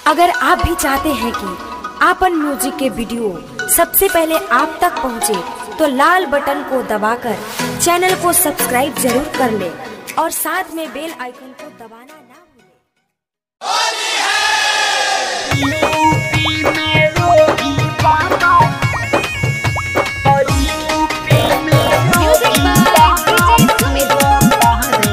अगर आप भी चाहते हैं कि आपन म्यूजिक के वीडियो सबसे पहले आप तक पहुंचे, तो लाल बटन को दबाकर चैनल को सब्सक्राइब जरूर कर ले और साथ में बेल आइकन को दबाना ना भूलें। Music by DJ Sumit.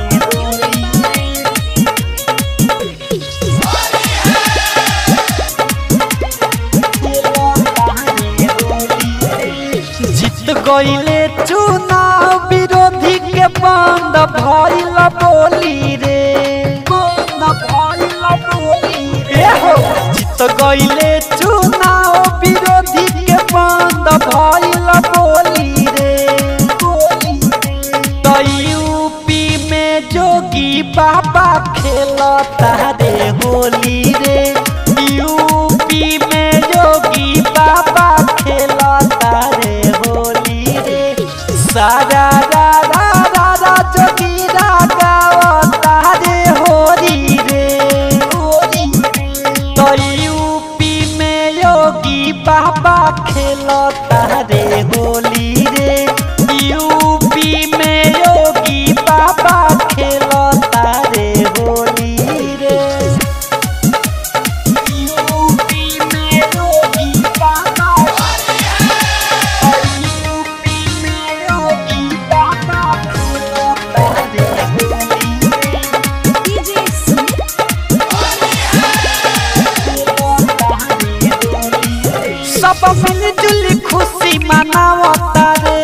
जीत गईले चुनाव विरोधी के बंद भइल बोली रे ए हो जीत गईले चुनाव विरोधी के बंद भइल बोली रे तो यूपी में जोगी बाबा खेलता रे होली रे यूपी में जोगी बाबा खेलता रे होली रे सारा रा रा रा रा जोगी रा गावता रे होली रे तो यूपी में योगी बाबा खेलता रे होली रे यूपी में योगी बाबा खेलता रे होली रे यूपी में योगी बाबा यूपी में योगी बाबा खेलता रे होली रे DJ Sumit. सब मिलजुल खुशी मनावता रे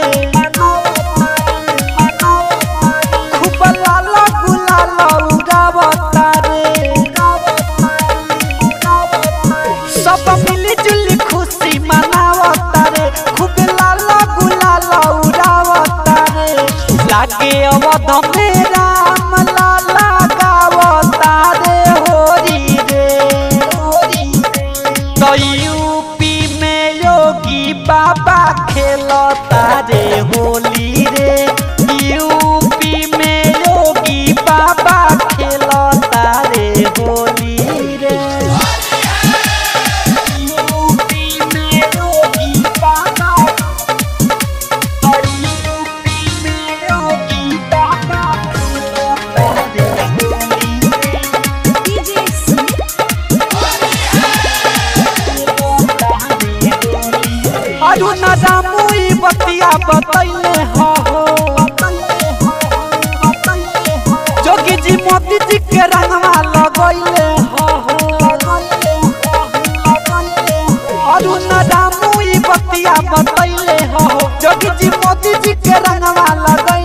खूब लाल गुलाल उड़ावता रे सब मिलजुल खुशी मनावता रे खूब लाल गुलाल उड़ावता रे लागे अवध में राम लाला गावता रे होरी रे तो यूपी में योगी बाबा खेलता रे होली रे यूपी में योगी बाबा खेलता रे होली रे यूपी में योगी बाबा और यूपी में योगी बाबा खेलता रे होली रे DJ Sumit. अरुण रामू ई बतिया बतैले हो जोगी जी मोदी जी के रंगवा लगैले हो अरुण रामू ई बतिया बतैले हो जोगी जी मोदी जी के रंगवा लगैले